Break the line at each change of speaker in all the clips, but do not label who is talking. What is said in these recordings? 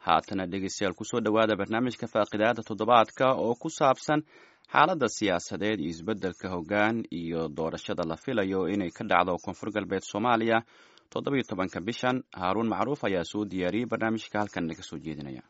haatana dhegeystayaal kusoo dhowaada barnaamijka faaqidaada toddobaadka oo ku saabsan xaaladda siyaasadeed iyo isbeddelka hoggaan iyo doorashada la filayo inay ka dhacdo koonfur galbeed soomaaliya toddobiyo tobanka bishan haaruun macruuf ayaa soo diyaariyey barnaamijka halkan naga soo jeedinaya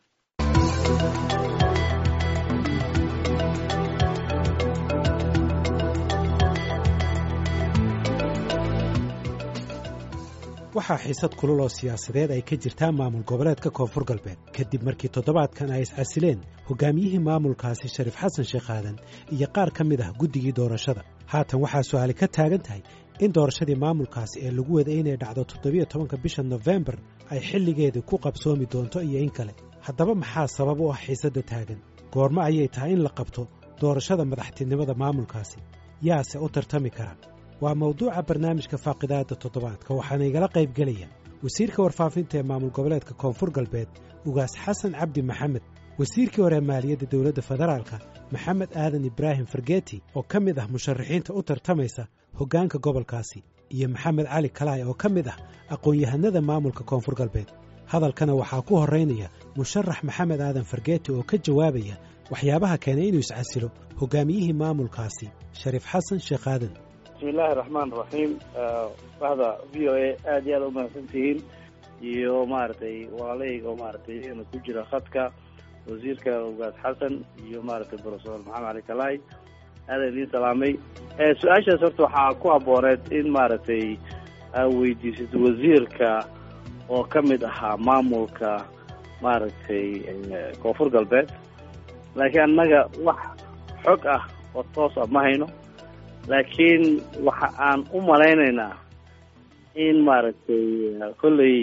waxaa xiisad kulul oo siyaasadeed ay ka jirtaa maamul goboleedka koonfur galbeed kadib markii toddobaadkan ay iscasileen hogaamiyihii maamulkaasi shariif xasan sheekh aadan iyo qaar ka mid ah guddigii doorashada haatan waxaa su'aali ka taagan tahay in doorashadii maamulkaasi ee lagu waday inay dhacdo toddobiyo tobanka bisha nofembar ay xilligeedii ku qabsoomi doonto iyo in kale haddaba maxaa sabab u ah xiisadda taagan goormo ayay tahay in la qabto doorashada madaxtinimada maamulkaasi yaase u tartami kara waa mawduuca barnaamijka faaqidaada toddobaadka waxaana igala qayb gelaya wasiirka warfaafinta ee maamul goboleedka koonfur galbeed ugaas xasan cabdi maxamed wasiirkii hore maaliyadda dowladda federaalka maxamed aadan ibraahim fargeeti oo ka mid ah musharaxiinta u tartamaysa hoggaanka gobolkaasi iyo maxamed cali kalaay oo ka mid ah aqoon-yahanada maamulka koonfur galbeed hadalkana waxaa ku horraynaya musharax maxamed aadan fargeeti oo ka jawaabaya waxyaabaha keenay inuu iscasilo hoggaamiyihii maamulkaasi shariif xasan sheekh aadan
bismi illaahi raxmaan raxiim bahda v o a aada iyo aada umahadsan tihiin iyo maaragtay walaalahayga oo maaragtay iyagana ku jira khadka wasiirka ugaas xasan iyo maaragtay profesor maxamed cali kalaay aada idiin salaamay su-aashaas horta waxaa ku habbooneed in maaragtay aa weydiisid wasiirka oo ka mid ahaa maamulka maaragtay koonfur galbeed laakiin annaga wax xog ah oo toos ah ma hayno laakiin waxa aan u malaynaynaa in maaragtay kolley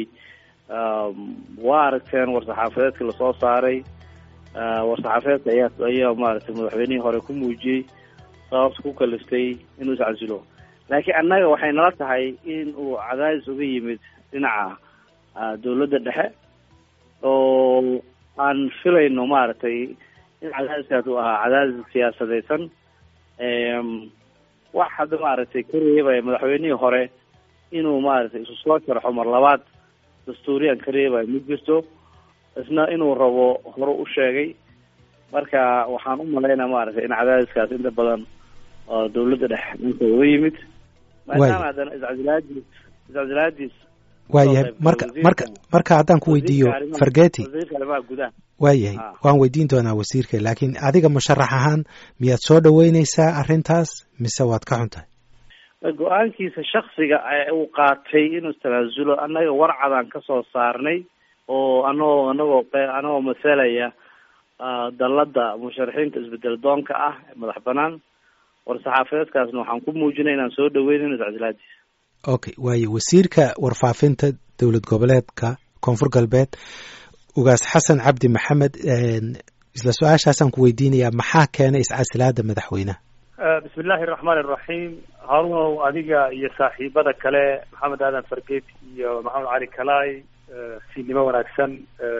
waa aragteen war-saxaafadeedkii lasoo saaray war-saxaafadeedka ayaa ayaa maaragtay madaxweynihii hore ku muujiyey sababta ku kaliftay inuu iscasilo laakiin annaga waxay nala tahay in uu cadaadis uga yimid dhinaca dawladda dhexe oo aan filayno maaragtay in cadaadiskaas uu ahaa cadaadis siyaasadeysan wax hadda maaragtay ka reebaya madaxweynihii hore inuu maaragtay isu soo sharxo mar labaad dastuuriyan ka reebaya ma jirto isna inuu rabo hore u sheegay marka waxaan u malaynaa maaragtay in cadaadiskaas inta badan oo dawladda dhexe dhanka uga yimid maadaama haddana iscasilaadiis iscasilaadiis
waayahay marka marka marka haddaan ku weydiiyo fargeti
wasiirka arrimaha gudaha
waayahay waan weydiin doonaa wasiirka laakiin adiga musharax ahaan miyaad soo dhaweyneysaa arrintaas mise waad ka xun tahay
go-aankiisa shaksiga uu qaatay inuu tanaasulo annaga warcadaan ka soo saarnay oo anagoo anagoo anagoo masalaya dalladda musharaxiinta isbedel doonka ah madax banaan war-saxaafadeedkaasna waxaan ku muujinay inaan soo dhaweynayno iscasilaadiisa
okay waayo wasiirka warfaafinta dowlad goboleedka koonfur galbeed ugaas xasan cabdi maxamed isla su-aashaasaan ku weydiinayaa maxaa keenay iscasilaada madaxweyneha
bismi illaahi araxmaan iraxiim haarunow adiga iyo saaxiibada kale maxamed aadan fargeet iyo maxamed cali kalaay siinimo wanaagsan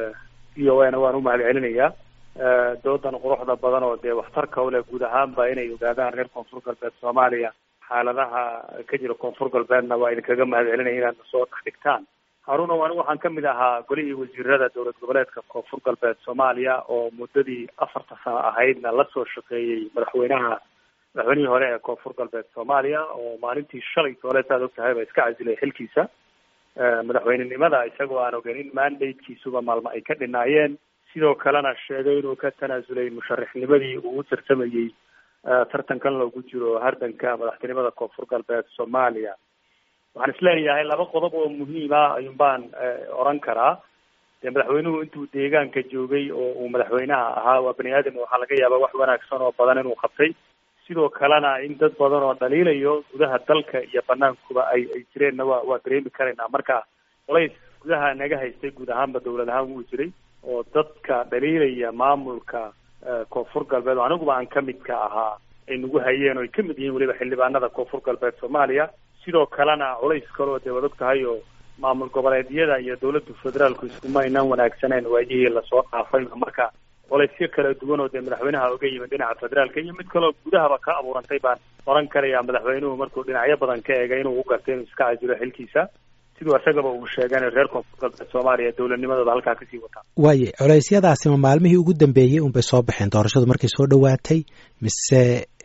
v o a na waan u mahad celinayaa doodan quruxda badan oo dee waxtarka uleh guud ahaanba inay ogaadaan reer koonfur galbeed soomaaliya xaaladaha ka jira koonfur galbeedna waa idinkaga mahad celinaya inaad soo dhex dhigtaan harunow anigu waxaan kamid ahaa golihii wasiirada dowlad goboleedka koonfur galbeed soomaaliya oo muddadii afarta sano ahaydna lasoo shaqeeyey madaxweynaha madaxweynihii hore ee koonfur galbeed soomaaliya oo maalintii shalay toole saad og tahay ba iska casilay xilkiisa madaxweynenimada isagoo aan ogeyn in mandatekiisuba maalmo ay ka dhinaayeen sidoo kalena sheegay inuu ka tanaasulay musharaxnimadii uu u tartamayey tartankan loogu jiro hardanka madaxtinimada koonfur galbeed soomaaliya waxaan isleeyahay laba qodob oo muhiim ah ayuun baan oran karaa dee madaxweynuhu intuu deegaanka joogay oo uu madaxweynaha ahaa waa bani aadam waxaa laga yaabaa wax wanaagsan oo badan inuu qabtay sidoo kalena in dad badan oo dhaliilayo gudaha dalka iyo banaankuba ay ay jireenna waa waa dareemi karaynaa marka colays gudaha naga haystay guud ahaanba dawlad ahaan wuu jiray oo dadka dhaliilaya maamulka koonfur galbeed oo aniguba aan kamid ka ahaa ay nagu hayeen oo ay kamid yihiin weliba xildhibaanada koonfur galbeed soomaaliya sidoo kalena culays kaloo dee wad og tahay oo maamul goboleedyada iyo dawladda federaalku iskuma aynaan wanaagsaneyn waayihii lasoo dhaafay marka colaysyo kala duwan oo dee madaxweynaha oga yimid dhinaca federaalka iyo mid kaloo gudahaba ka abuurantay baan oran karayaa madaxweynuhu markuu dhinacyo badan ka eegay inuu u gartay inuu iska casilo xilkiisa siduu isagaba uu sheegeen reer koonfur galbeed soomaaliya dowladnimadooda halkaa kasii wataa
waaye culeysyadaasima maalmihii ugu dambeeyey unbay soo baxeen doorashadu markay soo dhowaatay mise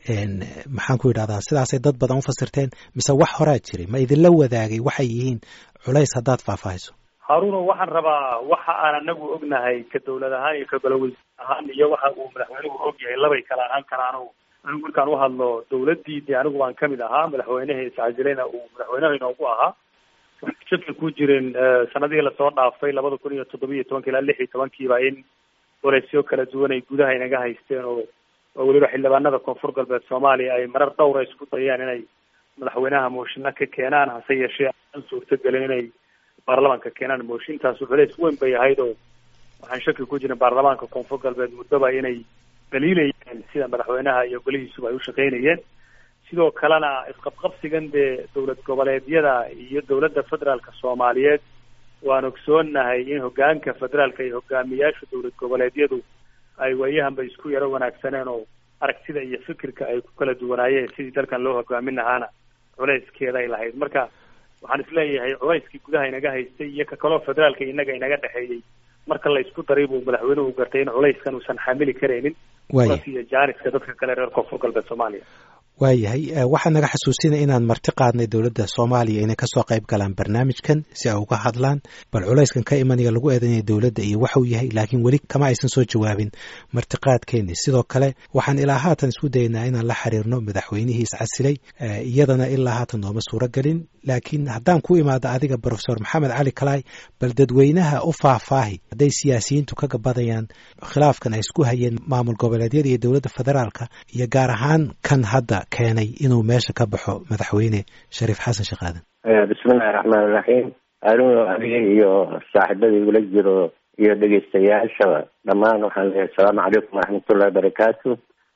maxaan ku yidhahdaa sidaasay dad badan u fasirteen mise wax horaa jiray ma idinla wadaagay waxay yihiin culays haddaad faahfaahiso
haruuno waxaan rabaa waxa aan anagu ognahay ka dawlad ahaan iyo ka golaweys ahaan iyo waxa uu madaxweynuhu og yahay labay kala ahaan karaano anigu markaan u hadlo dawladdii dee anigu waan kamid ahaa madaxweyneha iscasileyna uu madaxweynaha inoogu ahaa waxay shaki ku jirin sanadihii lasoo dhaafay labada kun iyo toddoba iyo tobanka ilaa lix iyo tobankiiba in waleysyo kala duwan ay gudaha inaga haysteen oo oo weliba xildhibaanada koonfur galbeed soomaaliya ay marar dhowra isku dayaan inay madaxweynaha mooshinna ka keenaan hase yeeshee aan suurtagelin inay baarlamaanka keenaan mooshintaas culeys weyn bay ahayd oo waxaan shaki ku jirin baarlamaanka koonfur galbeed muddoba inay daliilayeen sida madaxweynaha iyo golihiisuba ay u shaqaynayeen sidoo kalena isqabqabsigan dee dowlad goboleedyada iyo dowladda federaalka soomaaliyeed waan ogsoonahay in hogaanka federaalka iyo hogaamiyaasha dowlad goboleedyadu ay waayahanba isku yaro wanaagsaneen oo aragtida iyo fikirka ay ku kala duwanaayeen sidii dalkan loo hogaamin lahaana culeyskeeda ay lahayd marka waxaan isleeyahay culayskii gudaha inaga haystay iyo ka kaloo federaalka inaga inaga dhexeeyey marka la isku daray buu madaxweynuhu gartay in culayskan uusan xamili karaynin iyo jaaniska dadka kale reer koonfur galbeed soomaaliya
waayahay waxaa naga xasuusinaya inaan marti qaadnay dowladda soomaaliya inay kasoo qayb galaan barnaamijkan si ay uga hadlaan bal culayskan ka imanaya lagu eedanaya dowladda iyo waxuu yahay laakiin weli kama aysan soo jawaabin martiqaadkeeni sidoo kale waxaan ilaa haatan isku daynaa inaan la xiriirno madaxweynihii iscasilay iyadana ilaa haatan nooma suuro gelin laakiin haddaan ku imaado adiga profesor maxamed cali kalaay bal dadweynaha u faahfaahi hadday siyaasiyiintu ka gabadayaan khilaafkan ay isku hayeen maamul goboleedyada iyo dowladda federaalka iyo gaar ahaan kan hadda keenay inuu meesha ka baxo madaxweyne shariif xasan sheekh aadan
bismillahi raxmaan iraxiim anugu adiga iyo saaxiibada igula jiro iyo dhegeystayaasha dhammaan waxaan leeyahay asalaamu calaykum waraxmatullahi barakaatu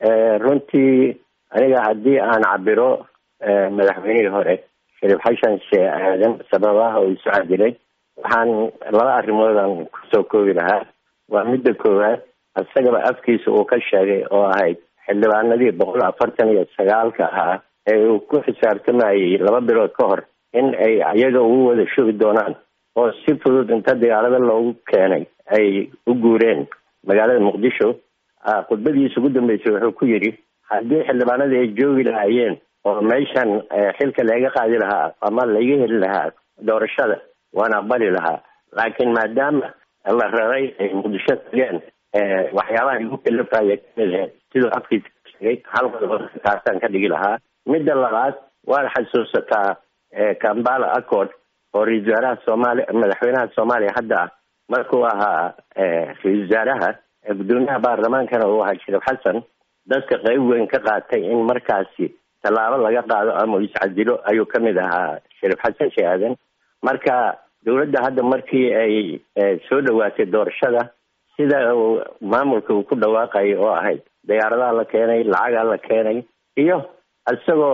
runtii aniga haddii aan cabiro madaxweynihii hore shariif xasan sheekh aadan sababaha uu isu cadilay waxaan laba arrimoodan kusoo koobi lahaa waa midda koowaad isagaba afkiisa uu ka sheegay oo ahayd xildhibaanadii boqol afartan iyo sagaalka ahaa ee uu ku xisaabtamayey laba bilood ka hor in ay iyaga ugu wada shugi doonaan oo si fudud inta dagaalada loogu keenay ay u guureen magaalada muqdisho khudbadiisa ugu dambeysay wuxuu ku yidhi haddii xildhibaanadii ay joogi lahaayeen oo meeshan xilka laga qaadi lahaa ama laga heli lahaa doorashada waan aqbali lahaa laakiin maadaama la raray ay muqdisho tageen waxyaabaha igu kalafaya kamid ahayd siduu afkiisa sheegay hal qodob taasaan ka dhigi lahaa midda labaad waad xasuusataa kambala accord oo ra-isul wasaaraha soomaaliya madaxweynaha soomaaliya hadda ah markuu ahaa ra-isul wasaaraha gudoomiyaha baarlamaankana uu ahaa shariif xasan dadka qeyb weyn ka qaatay in markaasi tallaabo laga qaado ama iscadilo ayuu kamid ahaa shariif xasan sheekh aadan marka dowladda hadda markii ay soo dhawaatay doorashada sida uu maamulka uu ku dhawaaqayo oo ahayd diyaaradaha la keenay lacagaa la keenay iyo isagoo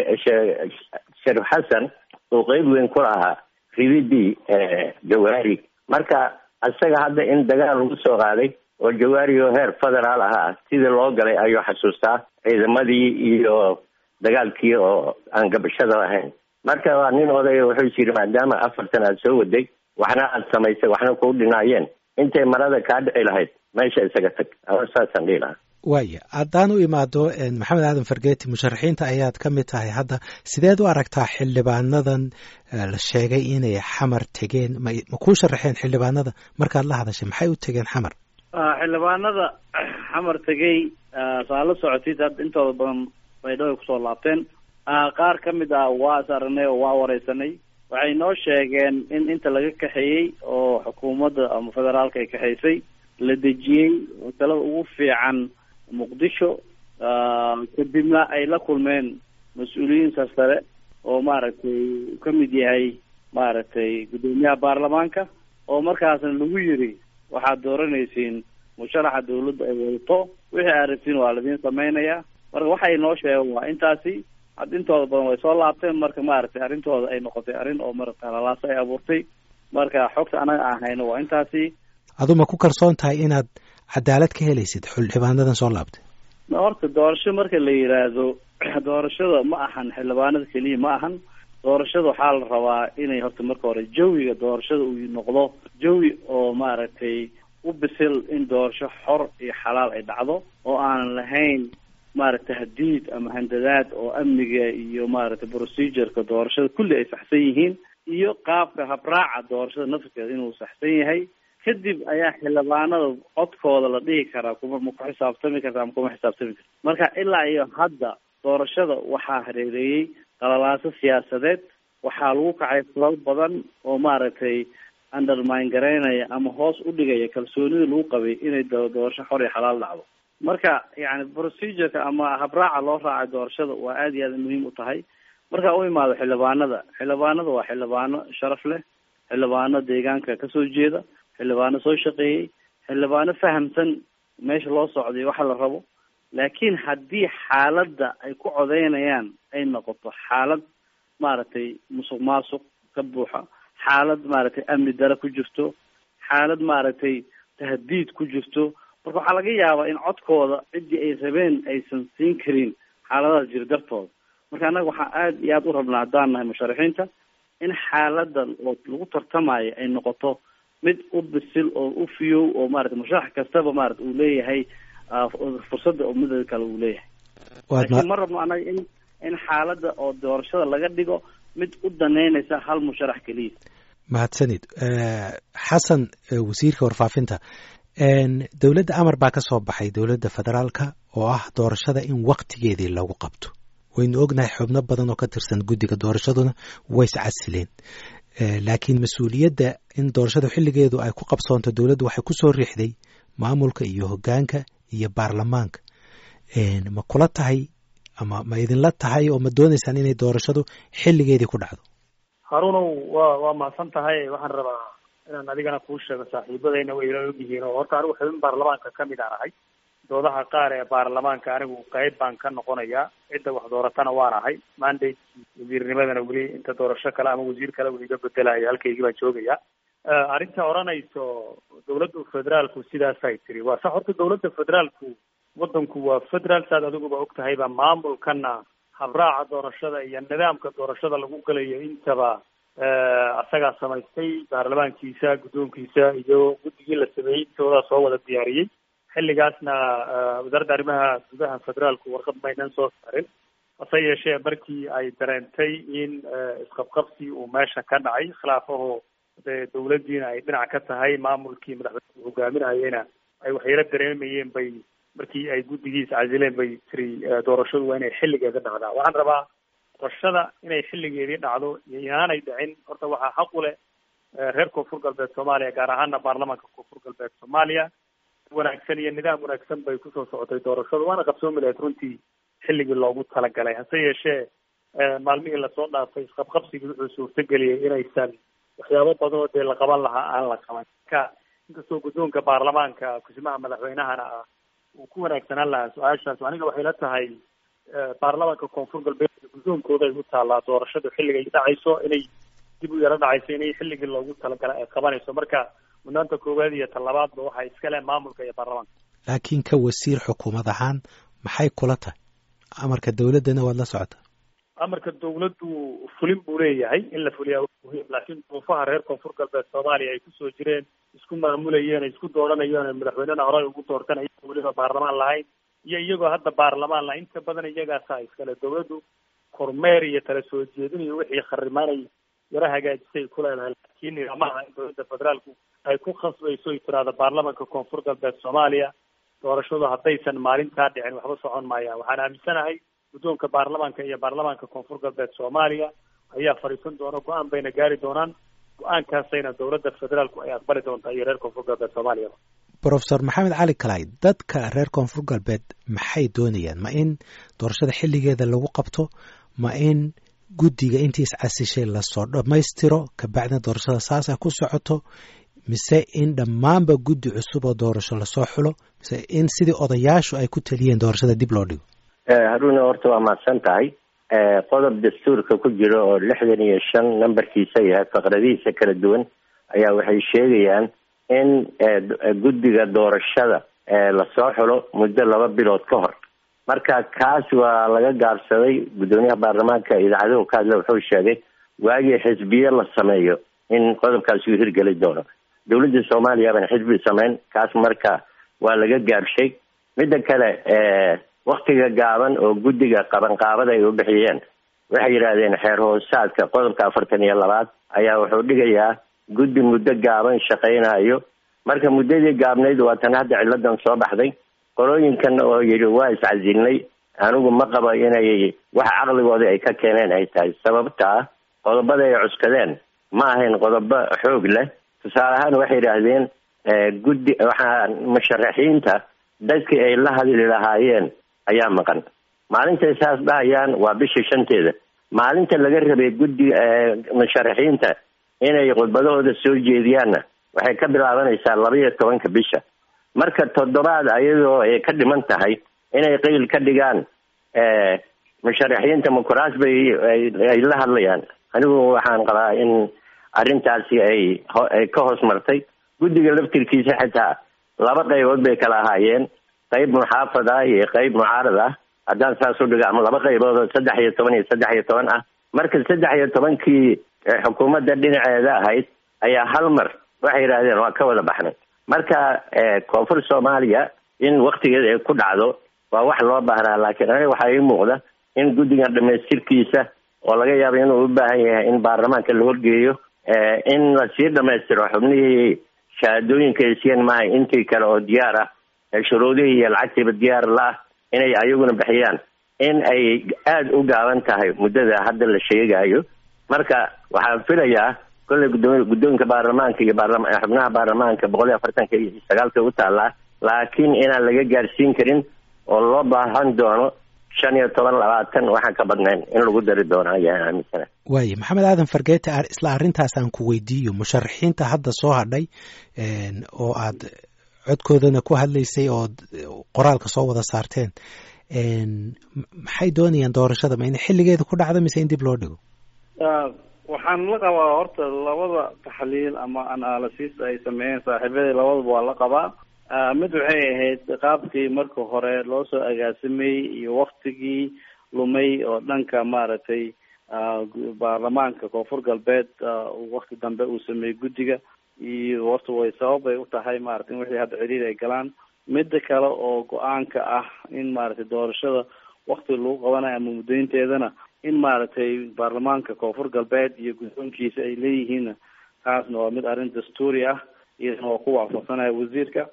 shariif xasan uu qeyb weyn ku lahaa rididii jawaari marka isaga hadda in dagaal lagu soo qaaday oo jawaari oo heer federaal ahaa sidii loo galay ayuu xasuustaa ciidamadii iyo dagaalkii oo aan gabashada lahayn marka waa nin odaya wuxuu yiri maadaama afartan aad soo waday waxna aad samaysay waxna kuu dhinaayeen intay marada kaa dhici lahayd meesha isaga tag saasaan dhihi lahaa
waaya haddaan u imaado maxamed aadan fargeeti musharaxiinta ayaad ka mid tahay hadda sideed u aragtaa xildhibaanadan la sheegay inay xamar tegeen ma ma kuu sharaxeen xildhibaanada markaad la hadashay maxay u tegeen xamar
xildhibaanada xamar tegey saa la socotid hadda intooda badan baydhabo ay kusoo laabteen qaar ka mid ah waa is aragnay oo waa wareysanay waxay noo sheegeen in inta laga kaxeeyey oo xukuumadda ama federaalka ay kaxaysay la dejiyey talada ugu fiican muqdisho kadibna ay la kulmeen mas-uuliyiin sarsare oo maaragtay uu ka mid yahay maaragtay guddoomiyaha baarlamaanka oo markaasna lagu yiri waxaad dooranaysiin musharaxa dawladda ay wadato wixii aad rabtiin waa ladiin samaynayaa marka waxay noo sheegeen waa intaasi had intooda badan way soo laabteen marka maaragtay arrintooda ay noqotay arrin oo marata lalaasa ay abuurtay marka xogta anaga aan hayno waa intaasi
adu ma ku kalsoon tahay inaad cadaalad ka helaysid xildhibaanadan soo laabtay
horta doorasho marka la yiraahdo doorashada ma ahan xildhibaanada keliya ma ahan doorashada waxaa la rabaa inay horta marka hore jawiga doorashada uu noqdo jawi oo maaragtay u bisil in doorasho xor iyo xalaal ay dhacdo oo aanan lahayn maaragtay hadiid ama handadaad oo amniga iyo maaragtay procedureka doorashada kulli ay saxsan yihiin iyo qaabka habraaca doorashada nafskeeda inuu saxsan yahay kadib ayaa xildhibaanada codkooda la dhihi karaa kuma ma ku xisaabtami karta ama kuma xisaabtami karta marka ilaa iyo hadda doorashada waxaa hareereeyey qalalaaso siyaasadeed waxaa lagu kacay falal badan oo maaragtay undermine garaynaya ama hoos u dhigaya kalsoonida lagu qabay inay doorasho xor iyo xalaal dhacdo marka yani procedureka ama habraaca loo raacay doorashada waa aada iyo aada muhiim u tahay marka u imaado xildhibaanada xildhibaanada waa xildhibaano sharaf leh xildhibaano deegaanka kasoo jeeda xildhibaano soo shaqeeyey xildhibaano fahamsan meesha loo socday waxa la rabo laakiin haddii xaaladda ay ku codeynayaan ay noqoto xaalad maaragtay musuq maasuq ka buuxa xaalad maaragtay amni dare ku jirto xaalad maaragtay tahdiid ku jirto marka waxaa laga yaabaa in codkooda ciddii ay rabeen aysan siin karin xaaladahaas jir dartooda marka annaga waxaa aada iyo aada u rabnaa haddaan nahay musharaxiinta in xaaladda oo lagu tartamayo ay noqoto mid u bisil oo u fiyow oo maarata musharax kastaba maarata uu leeyahay fursadda oo midada kale uu leeyahay laakiin ma rabno annaga in in xaaladda oo doorashada laga dhigo mid u daneynaysa hal musharax keliya
mahadsanid xasan wasiirka warfaafinta dowladda amar baa ka soo baxay dowladda federaalka oo ah doorashada in waktigeedii lagu qabto waynu ognahay xubno badan oo ka tirsan guddiga doorashaduna ways casileen laakiin mas-uuliyadda in doorashada xilligeedu ay ku qabsoonto dowladdu waxay ku soo riixday maamulka iyo hoggaanka iyo baarlamaanka ma kula tahay ama ma idinla tahay oo ma doonaysaan inay doorashadu xilligeedii ku dhacdo
haruunow waa waa mahadsan tahay waxaan rabaa inaan adigana kuu sheego saaxiibadayna way ila ogyihiin oo horta anigu xubin baarlamaanka kamid aan ahay doodaha qaar ee baarlamaanka anigu qayb baan ka noqonayaa cidda wax dooratana waan ahay mandate wasiirnimadana weli inta doorasho kale ama wasiir kale weli iga bedelayo halkaygii baan joogayaa arrinta odhanayso dawladda federaalku sidaasay tiri waa sax horta dawladda federaalku waddanku waa federaal saad adiguba og tahayba maamulkana habraaca doorashada iyo nidaamka doorashada lagu galayo intaba asagaa samaystay baarlamaankiisa guddoonkiisa iyo guddigii la sameeyey intoodaa soo wada diyaariyey xilligaasna wasaaradda arrimaha gudaha federaalku warqad maynan soo saarin hase yeeshee markii ay dareentay in isqabqabsi uu meesha ka dhacay khilaafaho dee dawladdiina ay dhinac ka tahay maamulkii madaxweyne hogaaminayena ay waxyaro dareemayeen bay markii ay guddigiis casileen bay tiri doorashadu waa inay xilligeeda dhacdaa waxaan rabaa doorashada inay xilligeedii dhacdo iyo inaanay dhicin horta waxaa xaq u leh reer koonfur galbeed soomaaliya gaar ahaana baarlamaanka koonfur galbeed soomaaliya wanaagsan iyo nidaam wanaagsan bay kusoo socotay doorashadu waana qabsoomi lahayd runtii xilligii loogu talagalay hase yeeshee maalmihii lasoo dhaafay isqabqabsigii wuxuu suurtageliyay inaysan waxyaabo badan oo dee la qaban lahaa aan la qaban marka inkastoo guddoonka baarlamaanka kusimaha madaxweynahana ah uu ku wanaagsanaan lahaa su-aashaas aniga waxay la tahay baarlamaanka koonfur galbeed guddoonkooda ay u taallaa doorashadu xilligay dhacayso inay dib u yaro dhacayso inay xilligii loogu talagalay ay qabanayso marka mudnaanta koowaad iyo talabaadba waxaa iska leh maamulka iyo baarlamaanka
laakiin ka wasiir xukuumad ahaan maxay kula tahay amarka dawladdana waad la socotaa
amarka dawladdu fulin buu leeyahay in la fuliyaa muhiim laakiin duufaha reer koonfur galbeed soomaaliya ay kusoo jireen isku maamulayeen isku dooranayeen madaxweynena horey ugu doortanaya weliba baarlamaan lahayn iyo iyagoo hadda baarlamaan lahayn inta badan iyagaasaa iskale dawladdu kormeer iyo tala soo jeedin iyo wixii kharimaanay yaro hagaajisay ku leedahay laakiin nidaamaha in dowladda federaalku ay ku khasbayso ay tiraahdo baarlamaanka koonfur galbeed soomaaliya doorashadu haddaysan maalintaa dhicin waxba socon maayaan waxaan aaminsanahay guddoonka baarlamaanka iyo baarlamaanka koonfur galbeed soomaaliya ayaa fadhiisan doona go-aan bayna gaari doonaan go-aankaasayna dowladda federaalku ay aqbali doontaa iyo reer koonfur galbeed soomaaliya
profesor maxamed cali kalay dadka reer koonfur galbeed maxay doonayaan ma in doorashada xilligeeda lagu qabto ma in guddiga intii iscasishay lasoo dhammaystiro kabacdina doorashada saasa ku socoto mise in dhammaanba guddi cusub oo doorasho lasoo xulo mise in sidii odayaashu ay ku taliyeen doorashada dib loo dhigo
haruna horta waa mahadsan tahay qodob dastuurka ku jira oo lixdan iyo shan nambarkiisa yahay faqradihiisa kala duwan ayaa waxay sheegayaan in guddiga doorashada lasoo xulo muddo laba bilood ka hor marka kaas waa laga gaabsaday guddoomiyaha baarlamaanka idaacaduhu ka hadle wuxuu sheegay waagii xisbiye la sameeyo in qodobkaasi uu hirgeli doono dowladda soomaaliya baan xisbi samayn kaas marka waa laga gaabshay midda kale waktiga gaaban oo guddiga qabanqaabada ay u bixiyeen waxay yidhaahdeen xeer hoosaadka qodobka afartan iyo labaad ayaa wuxuu dhigayaa guddi muddo gaaban shaqaynayo marka muddadii gaabnayd waa tan hadda ciladan soo baxday qolooyinkan oo yidhi waa iscasilnay anigu ma qabo inay waxa caqligooda ay ka keeneen ay tahay sababtaa qodobada ay cuskadeen ma ahayn qodobo xoog leh tusaale ahaan waxay yidhaahdeen guddi waxaa musharaxiinta dadkii ay la hadli lahaayeen ayaa maqan maalintay saas dhahayaan waa bisha shanteeda maalinta laga rabay guddi musharaxiinta inay khudbadahooda soo jeediyaanna waxay ka bilaabanaysaa laba iyo tobanka bisha marka toddobaad ayadoo ay ka dhiman tahay inay qeyl ka dhigaan musharaxiinta mukuraas bay ay la hadlayaan anigu waxaan qabaa in arrintaasi ay ay ka hoos martay guddiga laftirkiisa xitaa laba qaybood bay kala ahaayeen qayb muxaafad ah iyo qayb mucaarad ah haddaan saas u dhigo ama laba qaybood oo saddex iyo toban iyo saddex iyo toban ah marka saddex iyo tobankii xukuumadda dhinaceeda ahayd ayaa hal mar waxay yidhahdeen waa ka wada baxnay marka koonfur soomaaliya in waktigeeda ay ku dhacdo waa wax loo baahnaa laakiin aniga waxaa ii muuqda in guddigan dhamaystirkiisa oo laga yaabo inuu u baahan yahay in baarlamaanka la horgeeyo in lasii dhamaystiro xubnihii shahaadooyinka ay siiyeen maaha intii kale oo diyaar ah shuruudihii iyo lacagtiiba diyaar la-ah inay ayaguna bixiyaan in ay aada u gaaban tahay muddada hadda la sheegayo marka waxaan filayaa kolley gudo guddoonka baarlamaanka iyo baarlama xubnaha baarlamaanka boqol iyo afartanka iyo sagaalka u taallaa laakiin inaan laga gaarsiin karin oo loo baahan doono shan iyo toban labaatan waxaan ka badnayn in lagu dari doono ayaan aaminsana
waaye maxamed aadan fargeete isla arrintaas aan ku weydiiyo musharaxiinta hadda soo hadhay oo aad codkoodana ku hadlaysay oo qoraalka soo wada saarteen maxay doonayaan doorashada ma in xilligeeda ku dhacdo mise in dib loo dhigo
waxaan la qabaa horta labada taxliil ama analysis ay sameeyeen saaxiibadii labadaba waa la qabaa mid waxay ahayd qaabkii marka hore loo soo agaasamayey iyo waktigii lumay oo dhanka maaragtay baarlamaanka koonfur galbeed wakti dambe uu sameeyey guddiga iyo horta way sabab bay u tahay maarata in wixii hadda ciriir ay galaan midda kale oo go-aanka ah in maaragtay doorashada wakti lagu qabanayo ama muddaynteedana in maaragtay baarlamaanka koonfur galbeed iyo guddoonkiisa ay leeyihiinna taasna waa mid arrin dastuuri ah iyadana waa ku waafaqsanaya wasiirka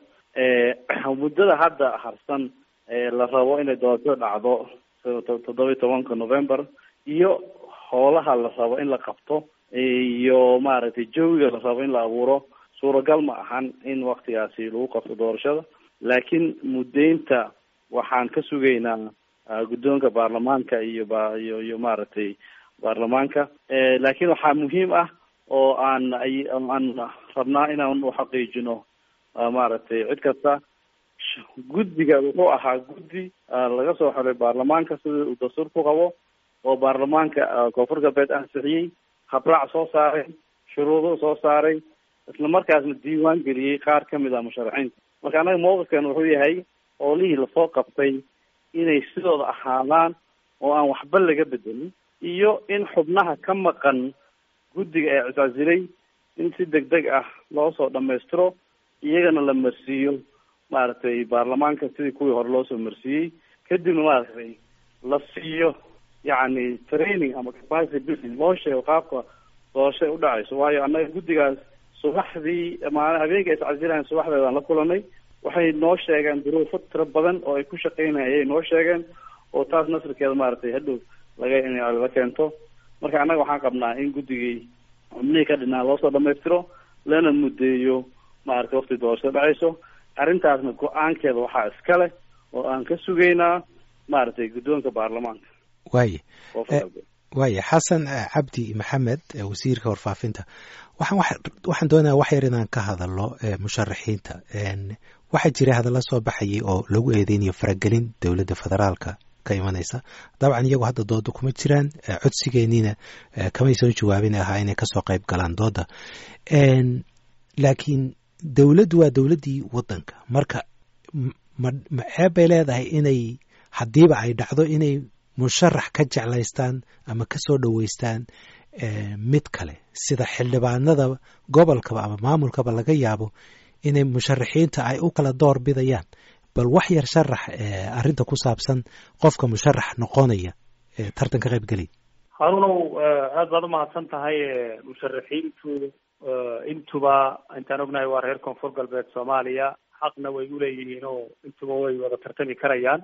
muddada hadda harsan la rabo inay doorashada dhacdo toddoba iyo tobanka november iyo howlaha la rabo in la qabto iyo maaragtay jawiga la rabo in la abuuro suuragal ma ahan in waktigaasi lagu qabto doorashada laakiin muddaynta waxaan ka sugaynaa guddoonka baarlamaanka iyo ba iyo iyo maaragtay baarlamaanka laakiin waxaa muhiim ah oo aan aan rabnaa inaan uxaqiijino maaragtay cid kasta guddiga wuxuu ahaa guddi laga soo xolay baarlamaanka sida uu dastuur ku qabo oo baarlamaanka koonfur galbeed ansixiyey habraac soo saaray shuruudo soo saaray isla markaasna diiwaan geliyey qaar kamid ah musharaxiinta marka annaga mawqifkan wuxuu yahay oolihii lasoo qabtay inay sidooda ahaadaan oo aan waxba laga bedelin iyo in xubnaha ka maqan guddiga ee cisaasilay in si deg deg ah loo soo dhamaystiro iyagana la marsiiyo maaragtay baarlamaanka sidii kuwii hore loo soo marsiiyey kadibna maaragtay la siiyo yacni training ama capacity building loo sheego qaabka doorashay u dhacayso waayo annaga guddigaas subaxdii maana habeenka iscasilahan subaxdeedaan la kulanay waxay noo sheegeen duruufo tiro badan oo ay ku shaqeynaya ayay noo sheegeen oo taas nasrikeeda maaragtay hadhow laga in la keento marka annaga waxaan qabnaa in guddigii xubnihii ka dhinaa loosoo dhamaystiro lana muddeeyo maaragtay wakti doorashada dhacayso arrintaasna go-aankeeda waxaa iska leh oo aan ka sugaynaa maaragtay guddoonka baarlamaanka
waaye waaye xasan cabdi maxamed wasiirka warfaafinta waxaan waxaan doonaya wax yar inaan ka hadalno musharaxiinta waxaa jira hadalla soo baxayay oo lagu eedeynayo faragelin dowladda federaalka ka imanaysa dabcan iyagu hadda dooda kuma jiraan codsigeeniina kamaysan jawaabin ahaa inay kasoo qayb galaan dooda laakiin dowladdu waa dowladdii waddanka marka ma ma ceeb bay leedahay inay haddiiba ay dhacdo inay musharax ka jeclaystaan ama ka soo dhoweystaan mid kale sida xildhibaanada gobolkaba ama maamulkaba laga yaabo inay musharaxiinta ay u kala door bidayaan bal wax yar sharax arrinta ku saabsan qofka musharax noqonaya tartan ka qaybgelaya
harunow aada baad umahadsan tahay musharaxiintu intuba intaan ognahay waa reer koonfur galbeed soomaaliya xaqna way uleeyihiin oo intuba way wada tartami karayaan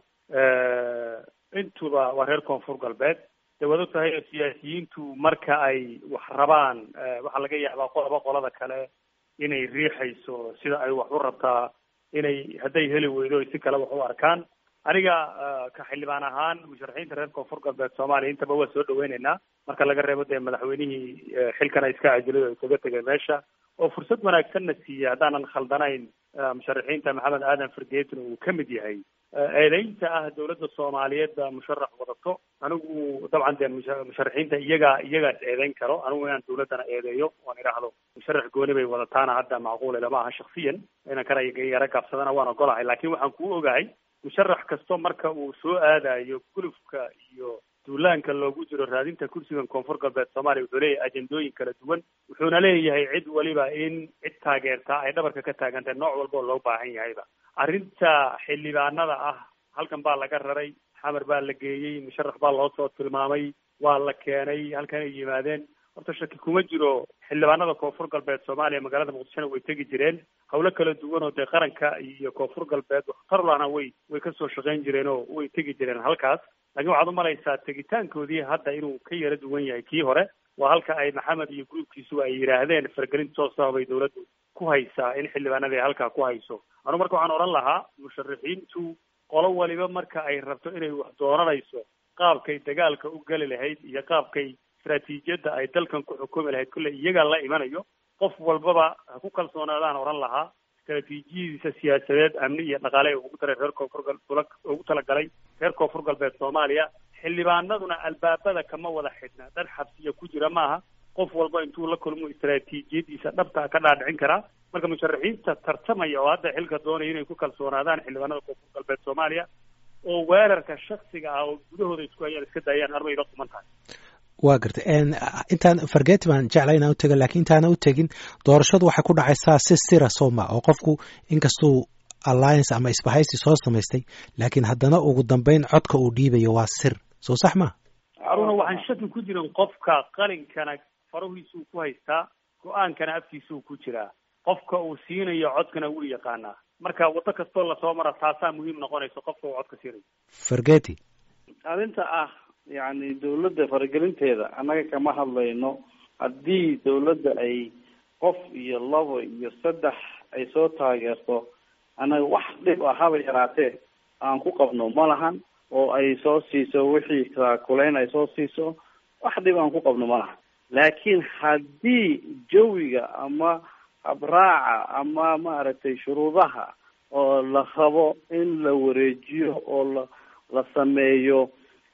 intuba waa reer koonfur galbeed de waad og tahay siyaasiyiintu marka ay wax rabaan waxaa laga yaabaa qolaba qolada kale inay riixayso sida ay wax u rabtaa inay hadday heli weydo si kale wax u arkaan aniga ka xildhibaan ahaan musharaxiinta reer koonfur galbeed soomaaliya intaba waa soo dhaweyneynaa marka laga reebo dee madaxweynihii xilkan iska cajilay oo isaga tegay meesha oo fursad wanaagsanna siiya haddaanan khaldanayn musharaxiinta maxamed aadan fargeetin uu ka mid yahay eedeynta ah dawladda soomaaliyeed baa musharax wadato anigu dabcan dee musharaxiinta iyagaa iyagaas eedeyn karo anigu inaan dawladdana eedeeyo oan idhaahdo musharax gooni bay wadataana hadda macquule lama aha shaksiyan inan kana yaro gaabsadana waan ogolahay laakiin waxaan kuu ogahay musharax kasto marka uu soo aadayo gulufka iyo duulaanka loogu jiro raadinta kursigan koonfur galbeed soomaaliya wuxuu leeyahay ajendooyin kala duwan wuxuuna leeyahay cid waliba in cid taageertaa ay dhabarka ka taagantahay nooc walba oo loo baahan yahayba arrinta xildhibaanada ah halkan baa laga raray xamar baa la geeyey musharax baa loo soo tilmaamay waa la keenay halkan ay yimaadeen horta shaki kuma jiro xildhibaanada koonfur galbeed soomaaliya magaalada muqdishona way tegi jireen hawlo kala duwan oo dee qaranka iyo koonfur galbeed waxtarlana way way kasoo shaqayn jireen oo way tegi jireen halkaas laakiin waxaad umalaysaa tegitaankoodii hadda inuu ka yara duwan yahay kii hore waa halka ay maxamed iyo gruubkiisuba ay yidhaahdeen fargelin toosa bay dawladdu ku haysaa in xildhibaanadii halkaa ku hayso anu marka waxaan odhan lahaa musharaxiintu qolo waliba marka ay rabto inay wax dooranayso qaabkay dagaalka u geli lahayd iyo qaabkay istraatiijiyadda ay dalkan ku xukumi lahayd kolley iyagaa la imanayo qof walbaba ha ku kalsoonaadaan odhan lahaa istraatiijiyadiisa siyaasadeed amni iyo dhaqaale ee ugu daray reer koonfur ugu talagalay reer koonfur galbeed soomaaliya xildhibaanaduna albaabada kama wada xidhna dad xabsiya ku jira maaha qof walba intuu la kulmo istraatiijiyadiisa dhabta ka dhaadhicin karaa marka musharaxiinta tartamaya oo hadda xilka doonaya inay ku kalsoonaadaan xildhibaanada koonfur galbeed soomaaliya oo weerarka shaksiga ah oo gudahooda isku hayaan iska daayaan armay la quman tahay
waa gartay intaan fargeti baan jeclay inaan utega lakiin intaana u tegin doorashadu waxay ku dhacaysaa si sira sooma oo qofku inkastuu alliance ama isbahaysi soo samaystay laakiin haddana ugu dambeyn codka uu dhiibayo waa sir soo sax ma
haruna waxaan shaki ku jirin qofka qalinkana farahiisuu ku haystaa go-aankana afkiisuu ku jiraa qofka uu siinayo codkana wuu yaqaanaa marka waddo kastoo lasoo mara taasaa muhiim noqonaysa qofka uu codka siinayo
fargeti
arrinta ah yacni dawladda faragelinteeda annaga kama hadlayno haddii dawladda ay qof iyo labo iyo saddex ay soo taageerto annaga wax dhib ah haba yaraatee aan ku qabno ma lahan oo ay soo siiso wixii kulayn ay soo siiso wax dhib aan ku qabno ma lahan laakiin haddii jawiga ama habraaca ama maaragtay shuruudaha oo la rabo in la wareejiyo oo la la sameeyo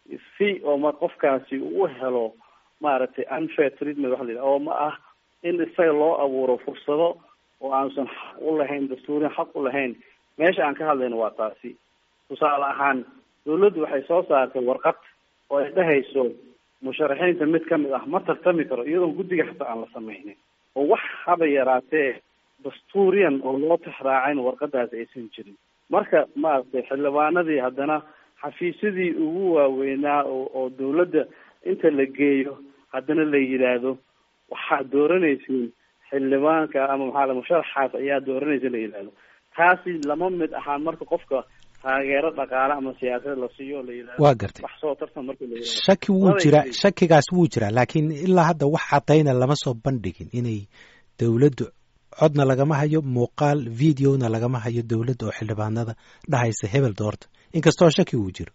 si oo ma qofkaasi uu helo maaragtay unfair treatment waxa la yidhaha oo ma ah in isaga loo abuuro fursado oo aansan xaq u lahayn dastuuriyan xaq u lahayn meesha aan ka hadlayno waa taasi tusaale ahaan dawladdu waxay soo saartay warqad oo ay dhehayso musharaxiinta mid kamid ah ma tartami karo iyadoon guddiga xataa aan la sameynin oo wax haba yaraatee dastuuriyan oo loo tixraacayn warqadaas aysan jirin marka maaragtay xildhibaanadii haddana xafiisyadii ugu waaweynaa oo oo dawladda inta la geeyo haddana la yidhaahdo waxaad dooranaysiin xildhibaanka ama maxaa musharaxaas ayaa dooranaysa la yidhaahdo taasi lama mid ahaan marka qofka taageero dhaqaale ama siyaasad la siiyo la yidhahdo
waa gartay
wax soo tartan marka la yidhahdo
shaki wuu jiraa shakigaas wuu jiraa laakiin ilaa hadda wax cadayna lama soo bandhigin inay dawladdu codna lagama hayo muuqaal videona lagama hayo dawladda oo xildhibaanada dhahaysa hebel doorta inkastoo shaki uu jiro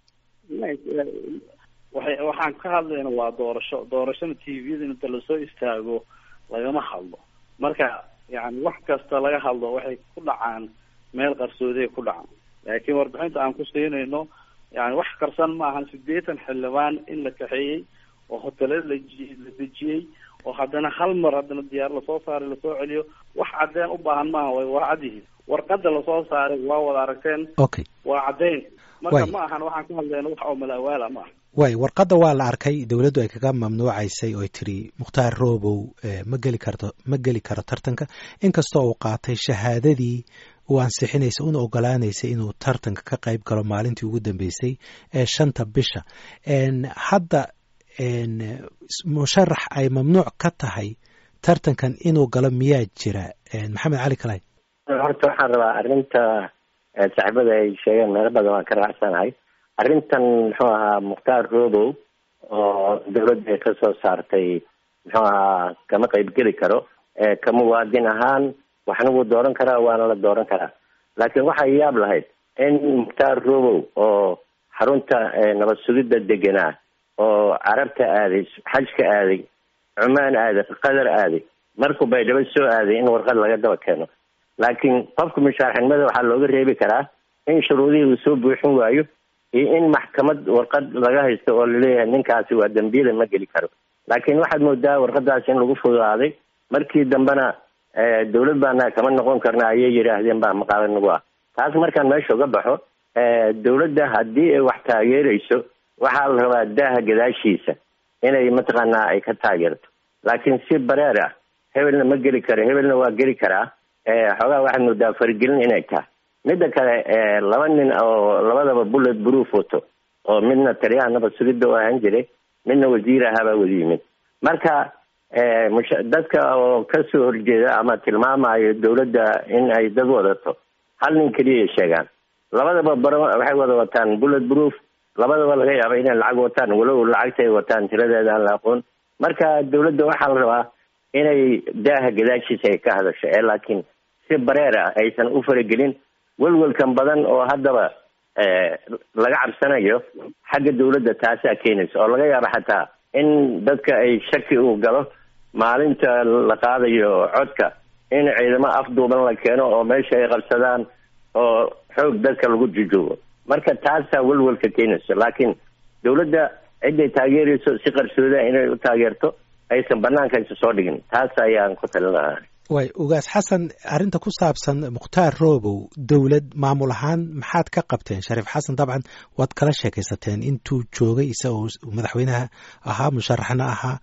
waxay waxaan ka hadlayna waa doorasho doorashona t v-da inta lasoo istaago lagama hadlo marka yani wax kasta laga hadlo waxay ku dhacaan meel qarsooday ku dhacaan laakiin warbixinta aan ku siinayno yani wax qarsan ma ahan sideetan xildhibaan in la kaxeeyey oo hotelada la la dejiyey oo haddana hal mar haddana diyaar lasoo saaray lasoo celiyo wax cadeen u baahan maaha way waa cad yihiin warqada lasoo saaray waa wada aragteen
okay
waa caddeyn marka ma ahan waxaan ka hadlayna wax oo malaawaala ma aha
way warqadda waa la arkay dowladdu ay kaga mamnuucaysay oo ay tiri mukhtaar roobow ma geli karto ma geli karo tartanka inkastoo uu qaatay shahaadadii uu ansixinaysa una ogolaanaysay inuu tartanka ka qayb galo maalintii ugu dambeysay ee shanta bisha hadda musharax ay mamnuuc ka tahay tartankan inuu galo miyaa jira maxamed cali kalay
horta waxaan rabaa arrinta saaxiibada ay sheegeen meelo badan waan ka raacsanahay arrintan muxuu ahaa mukhtaar robow oo dawladda ay kasoo saartay muxuu ahaa kama qaybgeli karo ka muwaadin ahaan waxna wuu dooran karaa waana la dooran karaa laakiin waxay yaab lahayd in mukhtaar robow oo xarunta nabad sugidda deganaa oo carabta aaday xajka aaday cumaan aaday qatar aaday markuu baydhabo soo aaday in warqad laga daba keeno laakiin qofka mushaarxinimada waxaa looga reebi karaa in shuruudihii uu soo buuxin waayo iyo in maxkamad warqad laga haysto oo laleeyahay ninkaasi waa dambiyada ma geli karo laakiin waxaad moodaa warqadaasi in lagu fududaaday markii dambena dawlad baana kama noqon karna ayay yidhaahdeen baa maqaalo nagu ah taas markaan meesha uga baxo dawladda haddii ay wax taageerayso waxaa la rabaa daaha gadaashiisa inay mataqaanaa ay ka taageerto laakiin si bareer ah hebelna ma geli karo hebelna waa geli karaa xoogaa waxaad moodaa faragelin inay tahay midda kale laba nin oo labadaba bullet proof wato oo midna taliyaha nabad sugidda u ahaan jiray midna wasiir ahaabaa wada yimid marka dadka oo kasoo horjeeda ama tilmaamayo dawladda in ay dad wadato hal nin keliyay sheegaan labadaba baro waxay wada wataan bullet proof labadaba laga yaaba inay lacag wataan walow lacagta ay wataan tiradeeda aan la aqoon marka dawladda waxaa la rabaa inay daaha gadaashiisa ay ka hadasho ee laakiin si bareer ah aysan u faragelin welwelkan badan oo haddaba laga cabsanayo xagga dawladda taasaa keenaysa oo laga yaabo xataa in dadka ay shaki uu galo maalinta la qaadayo codka in ciidamo afduuban la keeno oo meesha ay qabsadaan oo xoog dadka lagu jujoogo marka taasaa welwelka keenayso laakiin dawladda ciday taageerayso si qarsooda inay u taageerto aysan banaanka isa soo dhigin taas ayaan ku talin lahaa
way ugaas xasan arrinta ku saabsan mukhtaar roobow dowlad maamul ahaan maxaad ka qabteen shariif xasan dabcan waad kala sheekaysateen intuu joogay isagoo madaxweynaha ahaa musharaxna ahaa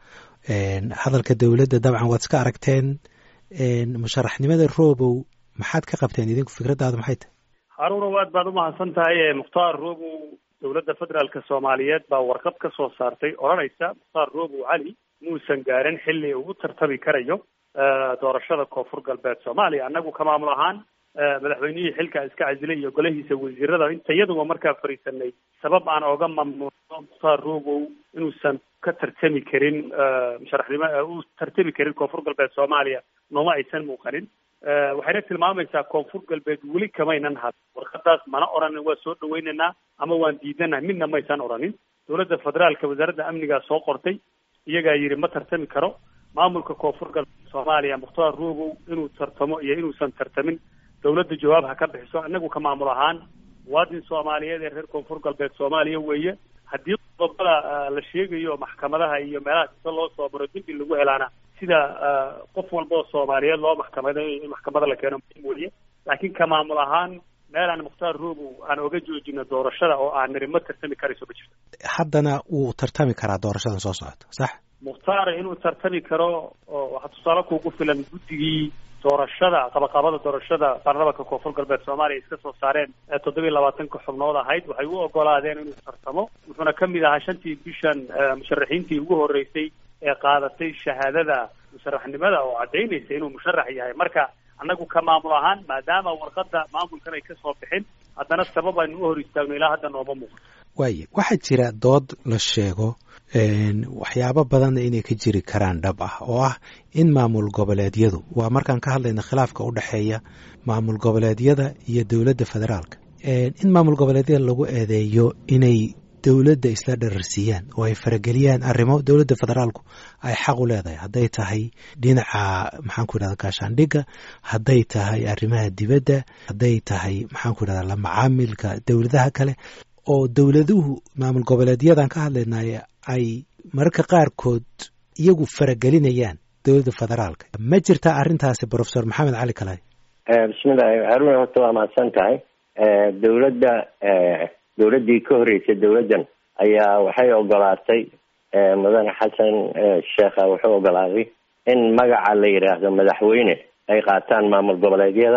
hadalka dowladda dabcan waad iska aragteen musharaxnimada roobow maxaad ka qabteen idinku fikradaadu maxay tahay
haruunow aad baad umahadsan tahay mukhtaar roobow dowladda federaalka soomaaliyeed baa warqad ka soo saartay odhanaysa mukhtaar roobow cali muusan gaarin xilli uu u tartami karayo doorashada koonfur galbeed soomaaliya annagu ka maamul ahaan madaxweynihii xilka iska casilay iyo golahiisa wasiirada inta iyaduba markaa fariisanay sabab aan oga mamnuucno mukhtaar roobow inuusan ka tartami karin musharaxnimo u tartami karin koonfur galbeed soomaaliya nooma aysan muuqanin waxayna tilmaamaysaa koonfur galbeed weli kamaynan had warqadaas mana oranin waa soo dhaweynaynaa ama waan diidanaha midna maysan oranin dowladda federaalka wasaaradda amnigaa soo qortay iyagaa yidhi ma tartami karo maamulka koonfur galbeed soomaaliya mukhtaar roobow inuu tartamo iyo inuusan tartamin dawladda jawaab ha ka bixiso inagu ka maamul ahaan muwaadin soomaaliyeed ee reer koonfur galbeed soomaaliya weeye haddii qodobada la sheegayo maxkamadaha iyo meelaha sida loo soo maro dembi lagu helaana sida qof walba oo soomaaliyeed loo maxkamaday in maxkamada la keeno muhiim weeye laakiin ka maamul ahaan meel aan mukhtaar roobow aan oga joojino doorashada oo aan niri ma tartami karayso ma jirto
haddana wuu tartami karaa doorashadan soo socota sax
mukhtaar inuu tartami karo oo waxaa tusaale kuugu filan guddigii doorashada qabaqabada doorashada baarlamanka koonfur galbeed soomaaliya iska soo saareen ee toddoba iyo labaatanka xubnood ahayd waxay u ogolaadeen inuu tartamo wuxuuna ka mid ahaa shantii bishan musharaxiintii ugu horreysay ee qaadatay shahaadada musharaxnimada oo caddaynaysa inuu musharax yahay marka annagu ka maamul ahaan maadaama warqadda maamulkan ay kasoo bixin haddana sabab aynu u hor istaagno ilaa hadda nooma muuqdo
waaye waxaa jira dood la sheego waxyaabo badanna inay ka jiri karaan dhab ah oo ah in maamul goboleedyadu waa markaan ka hadlayna khilaafka u dhexeeya maamul goboleedyada iyo dowladda federaalka in maamul goboleedyada lagu eedeeyo inay dowladda isla dhararsiiyaan oo ay farageliyaan arrimo dowladda federaalku ay xaq u leedahay hadday tahay dhinaca maxaanku yidhahda gaashaandhigga hadday tahay arrimaha dibadda hadday tahay maxaanku yidhahda la macaamilka dowladaha kale oo dowladuhu maamul goboleedyadan ka hadlaynay ay mararka qaarkood iyagu faragelinayaan dowladda federaalka ma jirtaa arrintaasi professor maxamed cali kalay
bismillahi haruna horta waa mahadsan tahay dowladda dowladdii ka horreysay dowladdan ayaa waxay ogolaatay mudane xasan sheekha wuxuu ogolaaday in magaca la yidhaahdo madaxweyne ay qaataan maamul goboleedyada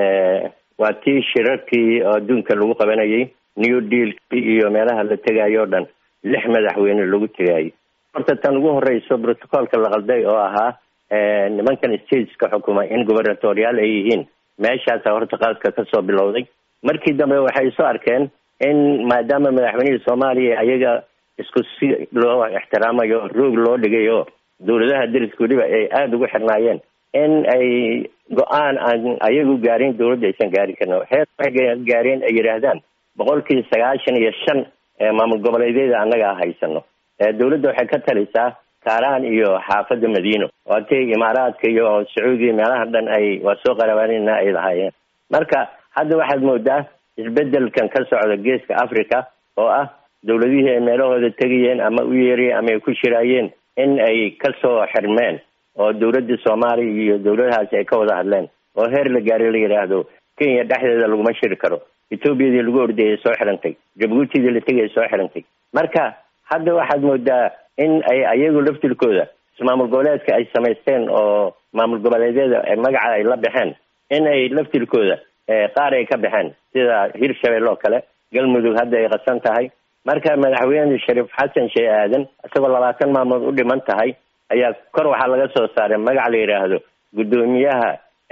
waa tii shirarkii oo adduunka lagu qabanayay new dealkii iyo meelaha la tegayo o dhan lix madaxweyne lagu tegayay horta tan ugu horeyso protocolka la qalday oo ahaa nimankan stateska xukuma in gubernatoriyaal ay yihiin meeshaasa horta qaadka kasoo bilowday markii dambe waxay soo arkeen in maadaama madaxweynihii soomaaliya ayaga isku si loo ixtiraamayo roog loo dhigayo dowladaha dariska weliba ay aada ugu xirnaayeen in ay go-aan aan ayagu gaarin dowladda aysan gaari karin heer waxay gaareen ay yidhaahdaan boqolkii sagaashan iyo shan maamul goboleedyada annaga haysano dowladda waxay ka talisaa kaaraan iyo xaafadda madiino waatay imaaraadka iyo sacuudiya meelaha dhan ay waa soo qarabaanina ay lahaayeen marka hadda waxaad moodaa isbedelkan ka socda geeska africa oo ah dowladihii ay meelahooda tegayeen ama u yeerayeen ama ay ku shiraayeen in ay kasoo xirmeen oo dowladda soomaaliya iyo dowladahaasi ay ka wada hadleen oo heer la gaaray la yidhaahdo kenya dhexdeeda laguma shiri karo etoobiyadii lagu ordayay soo xirantay jabuutidii la tegay soo xirantay marka hadda waxaad moodaa in ay ayagu laftirkooda maamul goboleedka ay samaysteen oo maamul goboleedyada magaca ay la baxeen in ay laftirkooda qaar ay ka baxeen sida hirshabelle oo kale galmudug hadda ay qasan tahay marka madaxweyne shariif xasan shee aadan isagoo labaatan maamood u dhiman tahay ayaa kor waxaa laga soo saaray magac la yidhaahdo guddoomiyaha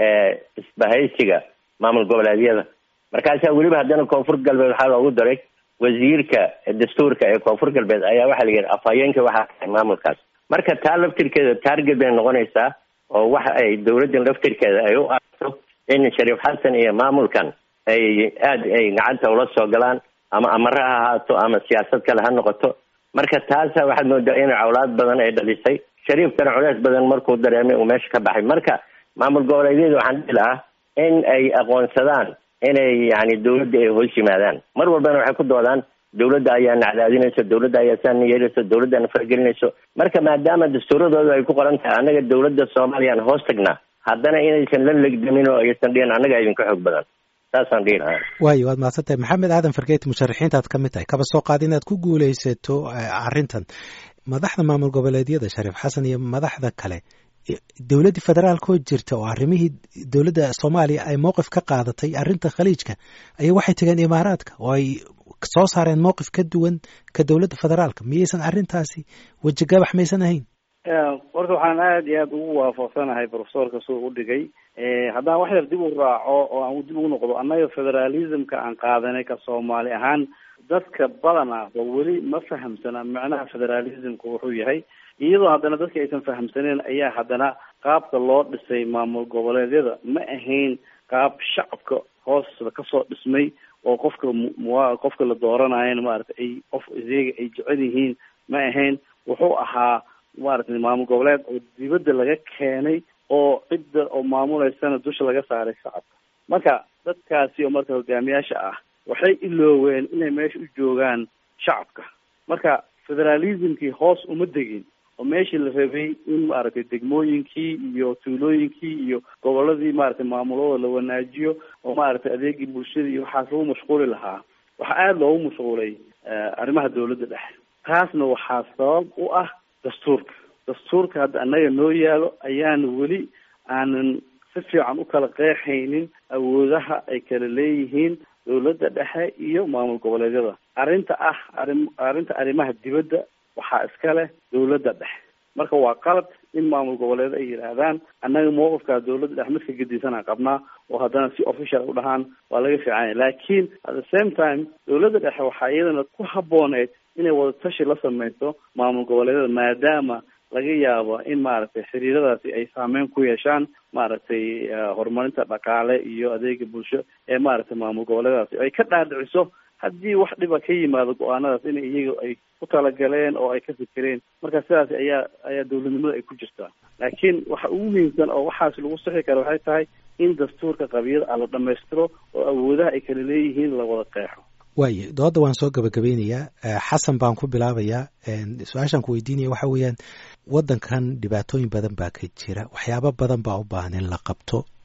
isbahaysiga maamul goboleedyada markaasaa weliba haddana koonfur galbeed waxaa loogu daray wasiirka dastuurka ee koonfur galbeed ayaa waxaa la yidhi afhayeenka waxaa tahay maamulkaas marka taa laftirkeeda taarget bay noqonaysaa oo waxa ay dowladdan laftirkeeda ay u aragto in shariif xasan iyo maamulkan ay aada ay gacanta ula soo galaan ama amare ha ahaato ama siyaasad kale ha noqoto marka taasa waxaad moodaa in cawlaad badan ay dhalisay shariifkana culeys badan markuu dareemay uu meesha ka baxay marka maamul goboleedyada waxaan dhihi lahaa in ay aqoonsadaan inay yani dowladda ay hoos yimaadaan mar walbana waxay ku doodaan dowladda ayaa nacdaadinayso dowladda ayaa saana yeelayso dowladdaana fargelinayso marka maadaama dastuuradooda ay ku qoran tahay annaga dowladda soomaaliya aan hoos tagnaa haddana inaysan la legdamin oo aysan dhihin annaga idinka xoog badan saasaan dhihi lahaa
waayo waad mahadsantahay maxamed aadan fargeeti musharaxiintaad ka mid tahay kaba soo qaad inaad ku guuleysato arrintan madaxda maamul goboleedyada shariif xasan iyo madaxda kale dowladdii federaalkoo jirta oo arrimihii dowladda soomaaliya ay mowqif ka qaadatay arrinta khaliijka ayaa waxay tegeen imaaraadka oo ay soo saareen mowqif ka duwan ka dowladda federaalka miyaysan arrintaasi wejigabax maysan ahayn
horta waxaan aada iyo aada ugu waafaqsanahay profesorka suu u dhigay haddaan wax yar dib u raaco oo aan dib ugu noqdo annaga federalismka aan qaadanay ka soomaali ahaan dadka badan ah oo weli ma fahamsana macnaha federalismka wuxuu yahay iyadoo haddana dadka aysan fahamsaneen ayaa haddana qaabka loo dhisay maamul goboleedyada ma ahayn qaab shacabka hoosda kasoo dhismay oo qofka mua qofka la dooranayan maarata ay qof iyaga ay jecel yihiin ma ahayn wuxuu ahaa maaragtay maamul goboleed oo dibadda laga keenay oo cidda oo maamuleysana dusha laga saaray shacabka marka dadkaasi oo marka hogaamiyaasha ah waxay ilooween inay meesha u joogaan shacabka marka federalismkii hoos uma degin oo meeshii la rabay in maaragtay degmooyinkii iyo tuulooyinkii iyo goboladii maaragtay maamulooda la wanaajiyo oo maaragtay adeegii bulshada iyo waxaas lagu mashquuli lahaa waxaa aada loogu mashquulay arrimaha dowladda dhexe taasna waxaa sabab u ah dastuurka dastuurka hadda annaga noo yaalo ayaan weli aanan si fiican u kala qeexaynin awoodaha ay kala leeyihiin dowladda dhexe iyo maamul goboleedyada arrinta ah arrin arrinta arrimaha dibadda waxaa iska leh dowladda dhexe marka waa qalad in maamul goboleed ay yidhaahdaan annaga mowqifkaa dowladda dhexe midka gedisanaan qabnaa oo haddana si official u dhahaan waa laga fiicanya laakiin at the same time dowladda dhexe waxaa iyadana ku habbooneed inay wadatashi la sameyso maamul goboleedyada maadaama laga yaabo in maaragtay xiriiradaasi ay saameyn ku yeeshaan maaragtay horumarinta dhaqaale iyo adeega bulsho ee maaragtay maamul goboleedadaasi ay ka dhaadhiciso haddii wax dhiba ka yimaado go-aanadaas in iyaga ay ku talagaleen oo ay ka fikireen marka sidaas ayaa ayaa dowladnimada ay ku jirtaa laakiin waxa ugu muhiimsan oo waxaas lagu sixi kara waxay tahay in dastuurka qabiyada a la dhamaystiro oo awoodaha ay kala leeyihiin la wada qeexo
waayo dooda waan soo gabagabeynayaa xasan baan ku bilaabayaa su-aashaan ku weydiinaya waxa weeyaan waddankan dhibaatooyin badan baa ka jira waxyaabo badan baa u baahan in la qabto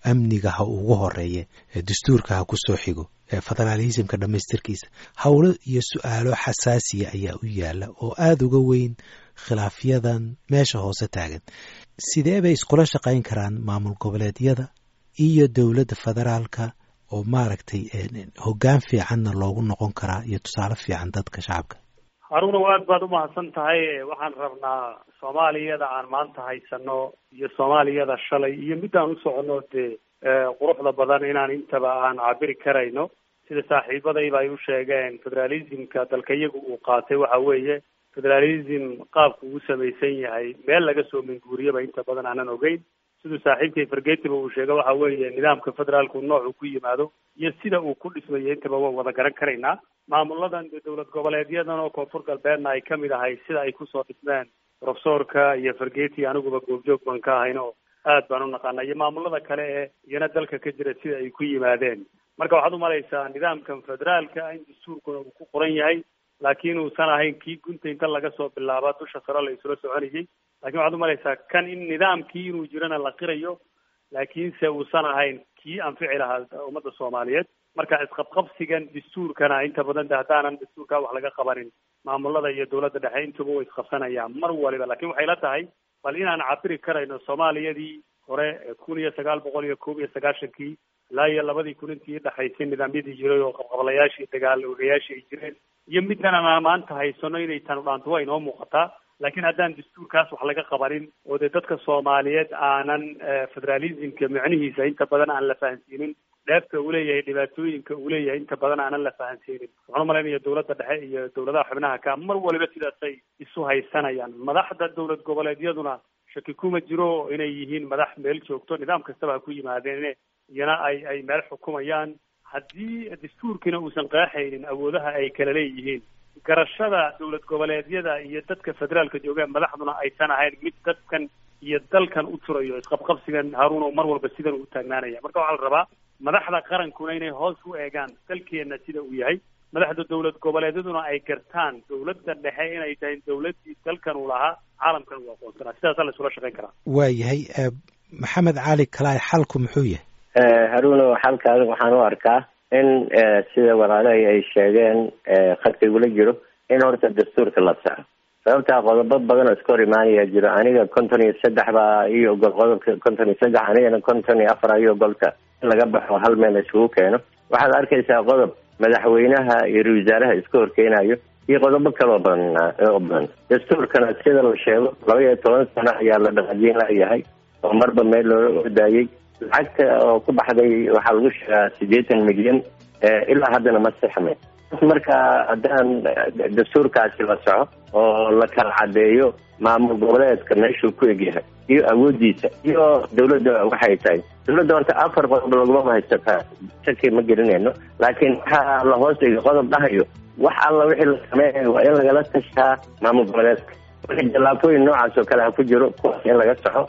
amniga ha ugu horeeye dastuurka ha ku soo xigo federaalismka dhammaystirkiisa howlo iyo su-aalo xasaasiya ayaa u yaala oo aada uga weyn khilaafyadan meesha hoose taagan sidee bay iskula shaqayn karaan maamul goboleedyada iyo dowladda federaalka oo maaragtay hoggaan fiicanna loogu noqon karaa iyo tusaale fiican dadka shacabka
haruuna aad baad umahadsan tahay waxaan rabnaa soomaaliyada aan maanta haysano iyo soomaaliyada shalay iyo midaan u socono dee quruxda badan inaan intaba aan cabiri karayno sida saaxiibadayba ay u sheegeen federalismka dalka iyagu uu qaatay waxa weeye federalism qaabku uu samaysan yahay meel laga soo minguuriyaba inta badan aanan ogeyn siduu saaxiibkay fargetiba uu sheega waxa weeye nidaamka federaalku noocuu ku yimaado iyo sida uu ku dhismayo intaba waan wada garan karaynaa maamuladan dee dowlad goboleedyadan oo koonfur galbeedna ay kamid ahay sida ay kusoo dhismeen profesorka iyo fargeti aniguba goobjoog baan ka ahayn oo aad baan u naqaana iyo maamulada kale ee iyana dalka ka jira sida ay ku yimaadeen marka waxaad umalaysaa nidaamkan federaalka in dastuurkuna uu ku qoran yahay laakiin uusan ahayn kii gunta inta laga soo bilaaba dusha sare la isula soconayay lakin waxaad umalaysaa kan in nidaamkii inuu jirana la qirayo laakiinse uusan ahayn kii anfici lahaa ummadda soomaaliyeed marka isqabqabsigan dastuurkana inta badan de haddaanan dastuurkaa wax laga qabanin maamulada iyo dowladda dhexe intuba way isqabsanayaan mar waliba lakin waxay la tahay bal inaan cabiri karayno soomaaliyadii hore kun iyo sagaal boqol iyo koob iyo sagaashankii ilaa iyo labadii kun intii dhexaysay nidaamyadii jiray oo qabqablayaashii dagaal ogayaashii ay jireen iyo middan aan maanta haysano inay tanu dhaanto waa inoo muuqataa laakiin haddaan dastuurkaas wax laga qabanin oo dee dadka soomaaliyeed aanan federalismka micnihiisa inta badan aan la fahansiinin dheefta uu leeyahay dhibaatooyinka uu leeyahay inta badan aanan la fahansiinin waxaan umalaynaya dowladda dhexe iyo dowladaha xubnaha ka mar waliba sidaasay isu haysanayaan madaxda dowlad goboleedyaduna shaki kuma jiro inay yihiin madax meel joogto nidaam kastaba ha ku yimaadeen iyana ay ay meel xukumayaan haddii dastuurkiina uusan qeexaynin awoodaha ay kala leeyihiin garashada dowlad goboleedyada iyo dadka federaalka joogaan madaxduna aysan ahayn mid dadkan iyo dalkan u turayo isqabqabsigan haruun mar walba sidan uu taagnaanaya marka waxaa la rabaa madaxda qarankuna inay hoos u eegaan dalkeena sida uu yahay madaxda dowlad goboleedyaduna ay gartaan dowladda dhexe inay tahay dowladdii dalkan uu lahaa caalamkan uu aqoonsanaa sidaasaa la isula shaqayn karaa
waa yahay maxamed cali kalaay xalku muxuu yahay
haruuno xalka adig waxaan u arkaa in sida walaalahay ay sheegeen khadka igula jiro in horta dastuurka la saxo sababtaa qodobo badan oo iska hor imaanaya jiro aniga konton iyo saddex baa iyo ogol qodobka konton iyo saddex anigana konton iyo afar iyo ogolka in laga baxo hal meel isugu keeno waxaad arkaysaa qodob madaxweynaha iyo ra wasaaraha iska horkeenayo iyo qodobo kaloo badan oo badan dastuurkana sida la sheego laba iyo toban sano ayaa la dhaqajiin layahay oo marba meel loola ordayay lacagta oo ku baxday waxaa lagu sheegaa siddeetan milyan ilaa haddana ma sixmay marka haddaan dastuurkaasi la soco oo la kala cadeeyo maamul goboleedka meeshuu ku egyahay iyo awoodiisa iyo dawladda waxay tahay dawladda horta afar qodob laguma haysataa shaki ma gelinayno laakiin waxaa la hoos dhigay qodob dhahayo wax alla wixii la sameeyayo waa in lagala tashaa maamul goboleedka wixii jallaafooyin noocaas oo kale ha ku jiro kuwaas in laga soco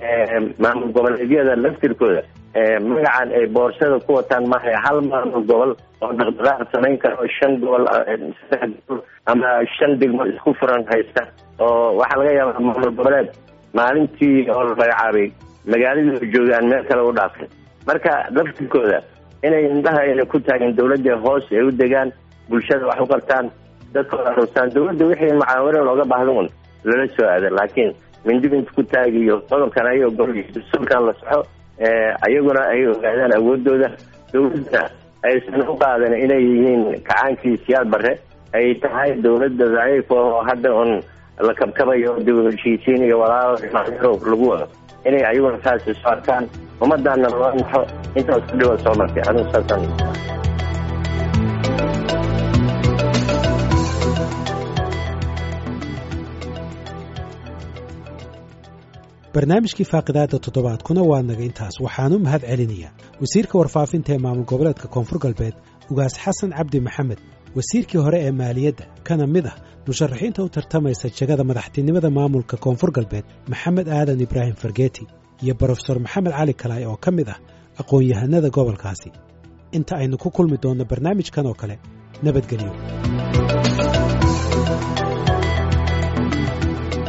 maamul goboleedyada laftirkooda magacan ay boorsada ku wataan maaha hal maamul gobol oo dhaqdhaqaaq samayn kara oo shan gobol saddex gobol ama shan degmo isku furan haysta oo waxaa laga yaabaa maamul goboleed maalintii oo la magacaabay magaaladii joogaan meel kale u dhaafay marka laftirkooda inay indhaha ayna ku taagin dawladda hoos ay u degaan bulshada wax u qabtaan dadkooda rustaan dawladda wixii mucaawino looga baahda un lala soo aada laakiin mindib inta ku taagiyo qodobkan ay ogol dastuurkan la soxo ayaguna ay ogaadaan awoodooda dawladda aysan u qaadan inay yihiin kacaankii siyaad bare ay tahay dawladda daciif oo hadda un la kabkabayo dib heshiisiin iyo walaalo lagu wado inay ayaguna saas isu arkaan ummadaana loo naxo intaas ku dhiwa soo martay anigu saasaan
barnaamijkii faaqidaada toddobaadkuna waa naga intaas waxaanu mahad celinayaa wasiirka warfaafinta ee maamul goboleedka koonfur galbeed ugaas xasan cabdi maxamed wasiirkii hore ee maaliyadda kana mid ah musharaxiinta u tartamaysa jegada madaxtinimada maamulka koonfur galbeed maxamed aadan ibraahim fargeeti iyo brofesor maxamed cali kalaay oo ka mid ah aqoon-yahanada gobolkaasi inta aynu ku kulmi doonno barnaamijkan oo kale nabadgelyo